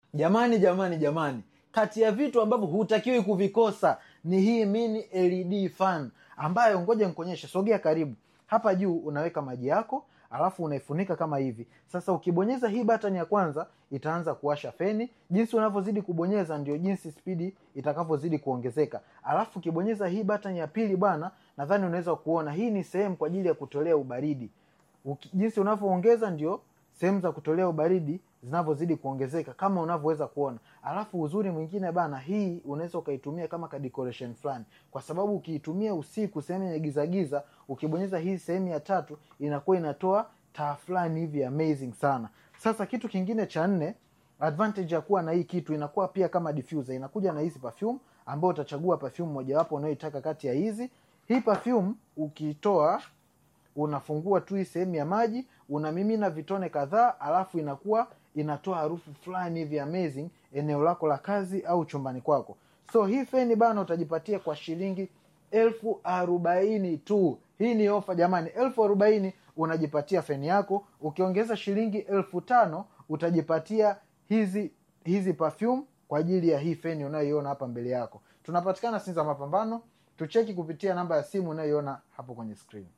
jamani jamani jamani kati ya vitu ambavyo hutakiwi kuvikosa ni hii mini led fan ambayo ngoja nikuonyeshe sogea karibu hapa juu unaweka maji yako alafu unaifunika kama hivi sasa ukibonyeza hii button ya kwanza itaanza kuwasha feni jinsi unavyozidi kubonyeza ndio jinsi spidi itakavyozidi kuongezeka alafu ukibonyeza hii button ya pili bwana nadhani unaweza kuona hii ni sehemu kwa ajili ya kutolea ubaridi Uki, jinsi unavyoongeza ndio sehemu za kutolea ubaridi zinavyozidi kuongezeka kama unavyoweza kuona alafu uzuri mwingine bana hii unaweza ukaitumia kama ka decoration fulani kwa sababu ukiitumia usiku sehemu yenye gizagiza ukibonyeza hii sehemu ya tatu inakuwa inatoa taa fulani hivi amazing sana sasa kitu kingine cha nne advantage ya kuwa na hii kitu inakuwa pia kama diffuser inakuja na hizi perfume ambayo utachagua perfume mojawapo unayoitaka kati ya hizi hii perfume ukitoa unafungua tu hii sehemu ya maji unamimina vitone kadhaa alafu inakuwa inatoa harufu fulani hivi amazing eneo lako la kazi au chumbani kwako so hii feni bana utajipatia kwa shilingi elfu arobaini tu hii ni ofa jamani elfu arobaini unajipatia feni yako ukiongeza shilingi elfu tano utajipatia hizi hizi perfume kwa ajili ya hii feni unayoiona hapa mbele yako tunapatikana sinza mapambano tucheki kupitia namba ya simu unayoiona hapo kwenye screen